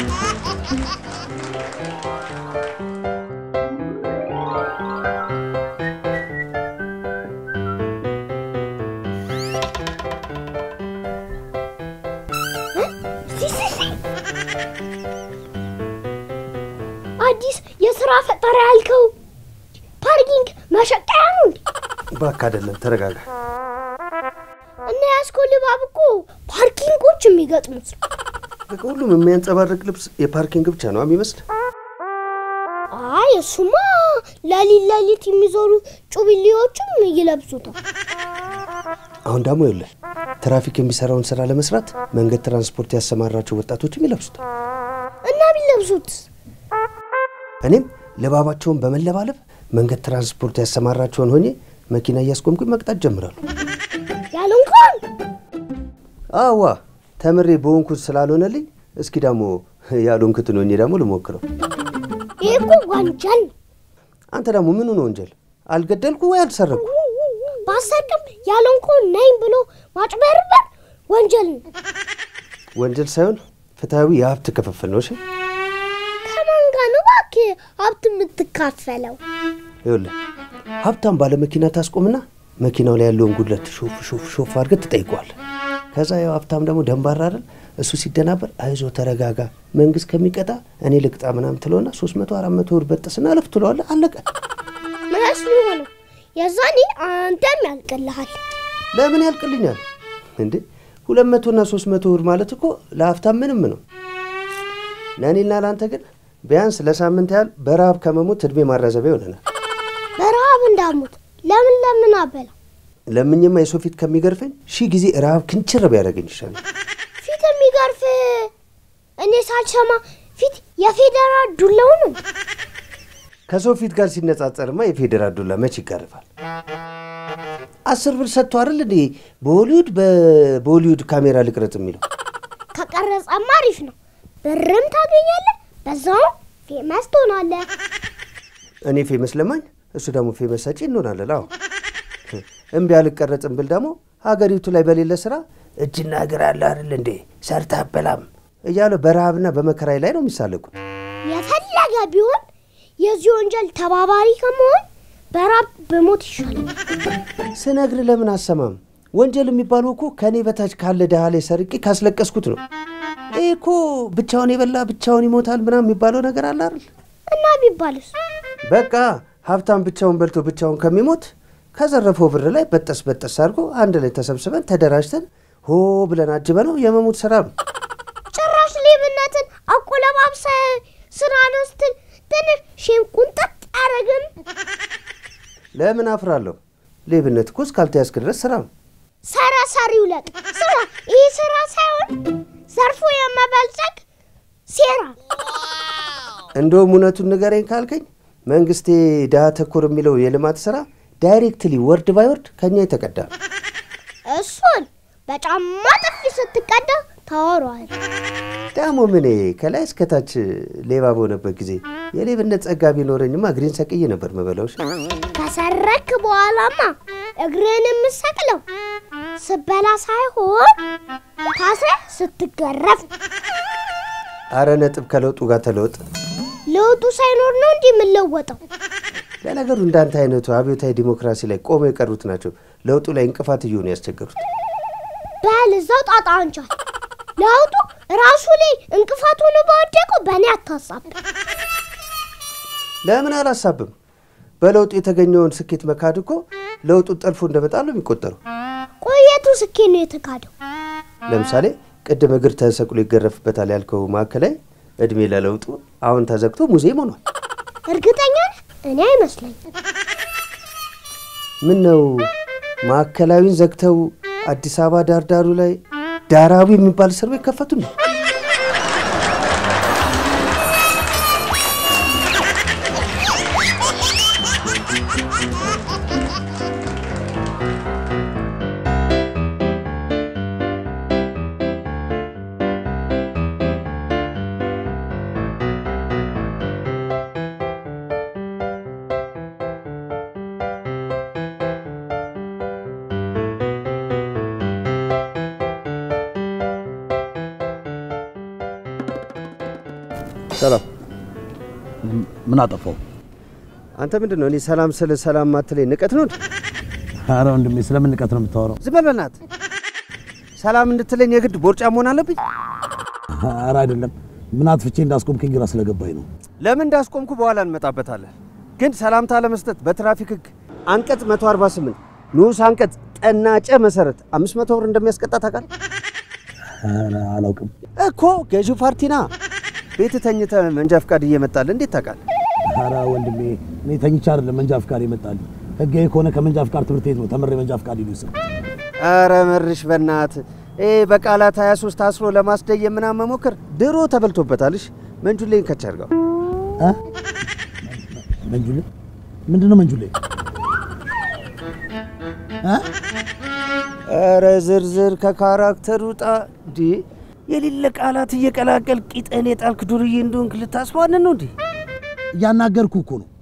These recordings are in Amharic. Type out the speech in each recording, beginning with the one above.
አዲስ የስራ ፈጠራ ያልከው ፓርኪንግ መሸቀያ ነው እንዴ? እባክህ አይደለም፣ ተረጋጋ። እና ያስኮ ልባብ እኮ ፓርኪንጎች የሚገጥሙት ነው። በቃ ሁሉም የሚያንጸባርቅ ልብስ የፓርኪንግ ብቻ ነው የሚመስል። አይ እሱማ ለሊት ለሊት የሚዞሩ ጩቢሌዎችም ይለብሱታል። አሁን ደግሞ ይኸውልህ ትራፊክ የሚሰራውን ስራ ለመስራት መንገድ ትራንስፖርት ያሰማራቸው ወጣቶችም ይለብሱታል። እና ቢለብሱት እኔም ልባባቸውን በመለባለብ መንገድ ትራንስፖርት ያሰማራቸውን ሆኜ መኪና እያስቆምኩኝ መቅጣት ጀምራሉ። ያለ እንኳን አዋ ተምሬ በሆንኩት ስላልሆነልኝ እስኪ ደግሞ ያልሆንኩትን ሆኜ ደግሞ ልሞክረው። ይህ እኮ ወንጀል ነው። አንተ ደግሞ ምኑ ነው ወንጀል? አልገደልኩ ወይ አልሰረኩ? ባሰርቅም ያለ እንኳን ነኝ ብሎ ማጭበርበር ወንጀል ነው። ወንጀል ሳይሆን ፍትሐዊ የሀብት ክፍፍል ነው። እሺ ከማን ጋር ነው እባክህ ሀብት የምትካፈለው? ይኸውልህ ሀብታም ባለ መኪና ታስቆምና መኪናው ላይ ያለውን ጉድለት ሾፍ ሾፍ ሾፍ አድርገህ ትጠይቀዋለህ። ከዛ ያው ሀብታም ደግሞ ደንባራ አይደል እሱ ሲደናበር አይዞ ተረጋጋ፣ መንግስት ከሚቀጣ እኔ ልቅጣ ምናምን ትለውና ሶስት መቶ አራት መቶ ብር በጥስና ለፍ ትለዋለህ። አለቀ። ምንስ ሊሆነው የዛኔ አንተም ያልቅልሃል። ለምን ያልቅልኛል እንዴ? ሁለት መቶና ሶስት መቶ ብር ማለት እኮ ለሀብታም ምንም ነው። ለእኔና ለአንተ ግን ቢያንስ ለሳምንት ያህል በረሃብ ከመሞት እድሜ ማራዘቢያ ይሆነናል። በረሃብ እንዳሞት ለምን ለምን አበላ ለምኝማ የሰው ፊት ከሚገርፈኝ ሺህ ጊዜ ረሃብ ክንችር ቢያደርገኝ ይሻላል። ፊት የሚገርፍ እኔ ሳልሰማ ፊት የፌዴራል ዱላው ነው። ከሰው ፊት ጋር ሲነጻጸርማ የፌዴራል ዱላ መች ይጋርፋል? አስር ብር ሰጥቶ አይደል እንዴ በሆሊውድ በቦሊውድ ካሜራ ልቅረጽ የሚለው? ከቀረጸማ አሪፍ ነው፣ ብርም ታገኛለህ፣ በዛውም ፌመስ ትሆናለህ። እኔ ፌመስ ለማኝ፣ እሱ ደግሞ ፌመስ ሰጪ እንሆናለን። አዎ እምቢ አልቀረጽም ብል ደግሞ ሀገሪቱ ላይ በሌለ ስራ እጅና እግር አለ አይደል እንዴ ሰርታ አበላም እያሉ በረሃብና በመከራይ ላይ ነው የሚሳለቁት። የፈለገ ቢሆን የዚህ ወንጀል ተባባሪ ከመሆን በራብ በሞት ይሻላል። ስነግር ለምን አሰማም? ወንጀል የሚባለው እኮ ከእኔ በታች ካለ ድሃ ላይ ሰርቄ ካስለቀስኩት ነው። ይህ እኮ ብቻውን የበላ ብቻውን ይሞታል ምናምን የሚባለው ነገር አለ አይደል? እና ቢባልስ በቃ ሀብታም ብቻውን በልቶ ብቻውን ከሚሞት ከዘረፈው ብር ላይ በጠስ በጠስ አድርጎ አንድ ላይ ተሰብስበን ተደራጅተን ሆ ብለን አጅበ ነው የመሞት ስራ ነው። ጭራሽ ሌብነትን አቆለባብሰ ስራ ነው ስትል ትንሽ ሼም ቁንጠጥ አያረግም? ለምን አፍራለሁ? ሌብነት እኮ እስካልተያዝክ ድረስ ስራ ነው። ሰራ ሰሪው ለቅ ስራ ይህ ስራ ሳይሆን ዘርፎ የመበልጸግ ሴራ። እንደውም እውነቱን ንገረኝ ካልከኝ መንግስቴ ድሃ ተኮር የሚለው የልማት ስራ ዳይሬክትሊ ወርድ ባይ ወርድ ከኛ የተቀዳ ነው። እሱን በጫማ ጥፊ ስትቀዳ ታወሯል። ደግሞ ምን ከላይ እስከታች ሌባ በሆነበት ጊዜ የሌብነት ጸጋ ቢኖረኝማ እግሬን ሰቅዬ ነበር መበላዎች። ከሰረክ በኋላማ እግርህን የምሰቅለው ስበላ ሳይሆን ታስረ ስትገረፍ። አረ ነጥብ ከለውጡ ጋር ተለወጥ። ለውጡ ሳይኖር ነው እንዲህ የምለወጠው። ለነገሩ እንዳንተ አይነቱ አብዮታዊ ዲሞክራሲ ላይ ቆመው የቀሩት ናቸው ለውጡ ላይ እንቅፋት እየሆኑ ያስቸገሩት። በል እዛው ጣጣ አንቻል። ለውጡ ራሱ ላይ እንቅፋት ሆኖ በወደቀው በእኔ አታሳብ። ለምን አላሳብም? በለውጡ የተገኘውን ስኬት መካድ እኮ ለውጡን ጠልፎ እንደመጣል ነው የሚቆጠረው። ቆየቱ ስኬት ነው የተካደው። ለምሳሌ ቅድም እግር ተሰቅሎ ይገረፍበታል ያልከው ማዕከላዊ እድሜ ለለውጡ አሁን ተዘግቶ ሙዚየም ሆኗል። እርግጠኛ ነህ? እኔ አይመስለኝም። ምን ነው ማዕከላዊን ዘግተው አዲስ አበባ ዳርዳሩ ላይ ዳራዊ የሚባል እስር ቤት ከፈቱ ነው? ሰላም። ምን አጠፋው? አንተ ምንድን ነው እኔ ሰላም ስለ ሰላም ማትለኝ ንቀት ነው እንዴ? አረ ወንድሜ ስለምን ንቀት ነው የምታወራው? ዝም በል በእናትህ። ሰላም እንድትለኝ የግድ ቦርጫ መሆን አለብኝ? አረ አይደለም። ምን አጥፍቼ እንዳስቆምከኝ ግራ ስለገባኝ ነው። ለምን እንዳስቆምኩ በኋላ እንመጣበታለን። ግን ሰላምታ ለመስጠት በትራፊክ ሕግ አንቀጽ 148 ንዑስ አንቀጽ ጠናጨ መሰረት 500 ብር እንደሚያስቀጣ ታውቃለህ አረ አላውቅም። እኮ ገዢው ፓርቲና ቤት ተኝተህ መንጃ ፍቃድ እየመጣልህ እንዴት ታውቃለህ? አረ ወንድሜ እኔ ተኝቼ አይደለም መንጃ ፍቃድ ይመጣልኝ። ህጋዊ ከሆነ ከመንጃ ፍቃድ ትምህርት ቤት ነው ተምሬ መንጃ ፍቃድ ይሉስ። አረ መርሽ በእናትህ ይሄ በቃላት 23 አስሮ ለማስደየም ምናምን መሞከር ድሮ ተበልቶበታልሽ። መንጁሌን ከች አድርገው መንጁሌ ምንድን ነው መንጁሌ? እ? ኧረ ዝርዝር ከካራክተር ውጣ እንዴ! የሌለ ቃላት እየቀላቀል ቂጠን የጣልክ ዱርዬ እንደሆንክ ልታስቧንን ነው እንዴ? እያናገርኩ እኮ ነው።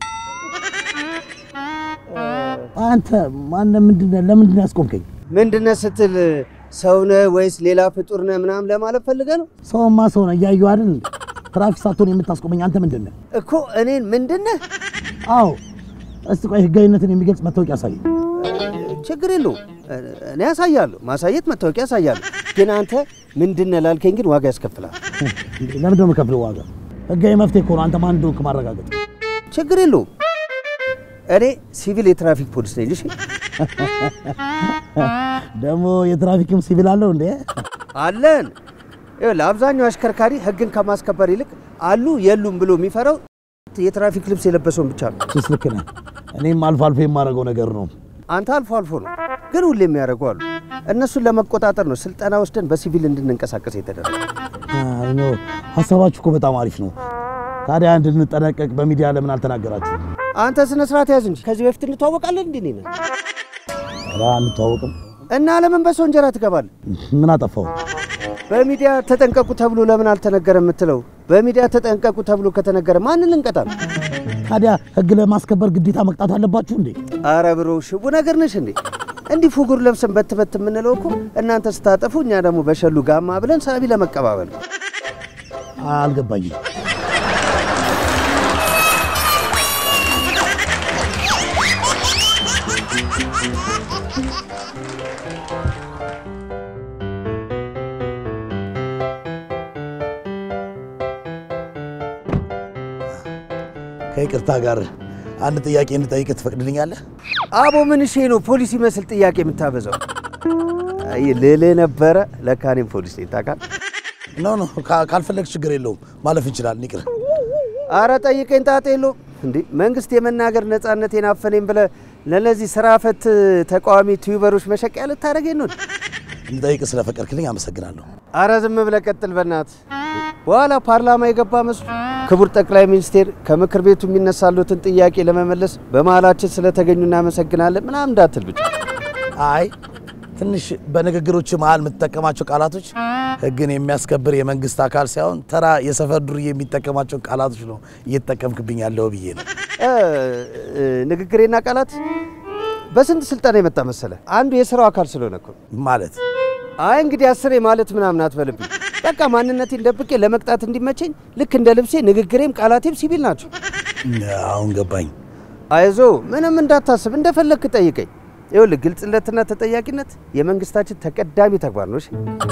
አንተ ማነህ? ምንድን ነህ? ለምንድን ነው ያስቆምከኝ? ምንድነህ ስትል ሰውነህ ወይስ ሌላ ፍጡር ነህ ምናምን ለማለት ፈልገህ ነው ሰውማ ሰው ነው እያየሁ አይደል? ትራፊክ ሳትሆን የምታስቆመኝ አንተ ምንድን ነህ? እኮ እኔን ምንድነህ? አዎ እስቲ ቆይ ህጋዊነትን የሚገልጽ መታወቂያ ያሳይ። ችግር የለውም እኔ ያሳያለሁ፣ ማሳየት መታወቂያ ያሳያለሁ። ግን አንተ ምንድነህ ላልከኝ ግን ዋጋ ያስከፍላል። ለምንድን ነው የምከፍለው ዋጋ? ህጋዊ መፍትሄ እኮ ነው አንተ ማን እንደሆንክ ማረጋገጥ። ችግር የለውም እኔ ሲቪል የትራፊክ ፖሊስ ነኝ። እሺ ደግሞ የትራፊክም ሲቪል አለው እንዴ? አለን። ይኸውልህ አብዛኛው አሽከርካሪ ህግን ከማስከበር ይልቅ አሉ የሉም ብሎ የሚፈራው የትራፊክ ልብስ የለበሰውን ብቻ ነው። እሱስ ልክ ነህ። እኔም አልፎ አልፎ የማደርገው ነገር ነው። አንተ አልፎ አልፎ ነው፣ ግን ሁሌ የሚያደርጉ አሉ። እነሱን ለመቆጣጠር ነው ስልጠና ወስደን በሲቪል እንድንንቀሳቀስ የተደረገ። አይ ኖ ሀሳባችሁ እኮ በጣም አሪፍ ነው። ታዲያ እንድንጠነቀቅ በሚዲያ ለምን አልተናገራችሁ? አንተ ስነ ስርዓት ያዝ እንጂ ከዚህ በፊት እንተዋወቃለን እንዴ? እኔ ነኝ ኧረ አንተዋወቅም። እና ለምን በሰው እንጀራ ትገባለህ? ምን አጠፋው? በሚዲያ ተጠንቀቁ ተብሎ ለምን አልተነገረ የምትለው? በሚዲያ ተጠንቀቁ ተብሎ ከተነገረ ማንን ልንቀጣ ነው? ታዲያ ህግ ለማስከበር ግዴታ መቅጣት አለባችሁ እንዴ? አረ ብሮ ሽቡ ነገር ነሽ እንዴ? እንዲህ ፉጉር ለብሰን በትበት የምንለው እኮ እናንተ ስታጠፉ እኛ ደግሞ በሸሉ ጋማ ብለን ሳቢ ለመቀባበል ነው። አልገባኝም። ከይቅርታ ጋር አንድ ጥያቄ እንድጠይቅ ትፈቅድልኛለህ? አቦ ምን ሼ ነው ፖሊስ ይመስል ጥያቄ የምታበዛው? አይ ልልህ ነበረ ለካ እኔም ፖሊስ ነኝ ታውቃለህ። ኖ ኖ ካ- ካልፈለግህ ችግር የለውም ማለፍ እንችላለን። ይቅር። አረ ጠይቀኝ ጣጣ የለውም እንዴ መንግስት የመናገር ነጻነቴን አፈነኝ ብለህ ለነዚህ ስራ ፈት ተቃዋሚ ቲዩበሮች መሸቂያ ልታደርገኝ ነው? እንድጠይቅ ስለፈቀድክልኝ አመሰግናለሁ። አረ ዝም ብለህ ቀጥል በእናትህ። በኋላ ፓርላማ የገባ መስሎ ክቡር ጠቅላይ ሚኒስቴር ከምክር ቤቱ የሚነሳሉትን ጥያቄ ለመመለስ በመሀላችን ስለተገኙ እናመሰግናለን ምናምን እንዳትል ብቻ። አይ ትንሽ በንግግሮች መሀል የምትጠቀማቸው ቃላቶች ሕግን የሚያስከብር የመንግስት አካል ሳይሆን ተራ የሰፈር ዱርዬ የሚጠቀማቸው ቃላቶች ነው እየተጠቀምክብኝ ያለው ብዬ ነው። እ፣ እ፣ ንግግሬና ቃላት በስንት ስልጠና የመጣ መሰለ? አንዱ የስራው አካል ስለሆነ እኮ። ማለት አይ እንግዲህ አስሬ ማለት ምናምን አትበልብኝ። በቃ ማንነቴን ደብቄ ለመቅጣት እንዲመቸኝ ልክ እንደ ልብሴ ንግግሬም ቃላቴም ሲቪል ናቸው። አሁን ገባኝ። አይዞ ምንም እንዳታስብ፣ እንደፈለግክ ጠይቀኝ። ይኸውልህ ግልጽነትና ተጠያቂነት የመንግስታችን ተቀዳሚ ተግባር ነው። እሺ?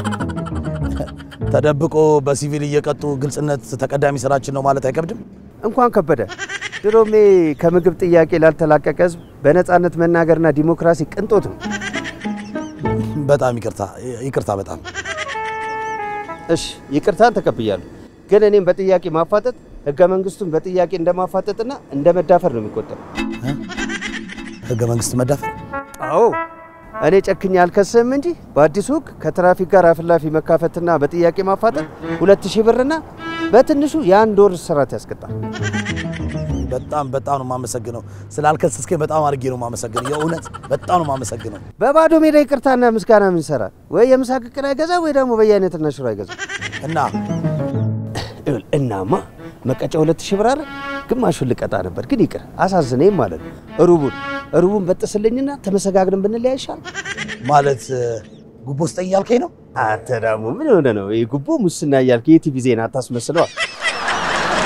ተደብቆ በሲቪል እየቀጡ ግልጽነት ተቀዳሚ ስራችን ነው ማለት አይከብድም? እንኳን ከበደ ድሮሜ ከምግብ ጥያቄ ላልተላቀቀ ህዝብ በነፃነት መናገርና ዲሞክራሲ ቅንጦት ነው። በጣም ይቅርታ ይቅርታ። በጣም እሺ ይቅርታን ተቀብያለሁ፣ ግን እኔም በጥያቄ ማፋጠጥ ህገ መንግስቱን በጥያቄ እንደማፋጠጥና እንደ መዳፈር ነው የሚቆጠረው። ህገ መንግስት መዳፈር አዎ እኔ ጨክኜ አልከስህም እንጂ በአዲሱ ህግ ከትራፊክ ጋር አፍላፊ መካፈትና በጥያቄ ማፋጠጥ ሁለት ሺህ ብርና በትንሹ የአንድ ወር እስራት ያስቀጣል። በጣም በጣም ነው የማመሰግነው። ስላልከሰስከኝ በጣም አድርጌ ነው የማመሰግነው። የእውነት በጣም ነው የማመሰግነው። በባዶ ሜዳ ይቅርታና ምስጋና ምን ይሰራል? ወይ የምሳ ቅቅል አይገዛ ወይ ደግሞ በየአይነትና ሽሮ አይገዛ። እና ይኸውልህ፣ እናማ መቀጫ ሁለት ሺህ ብር አይደል? ግማሹን ልቀጣ ነበር ግን ይቅር አሳዝነኝ ማለት ነው። ሩቡን ሩቡን በጥስልኝና ተመሰጋግርን ብንለያ ይሻል። ማለት ጉቦ ስጠኝ እያልከኝ ነው? አንተ ደግሞ ምን ሆነ ነው ይህ ጉቦ ሙስና እያልክ የቲቪ ዜና አታስመስለዋል።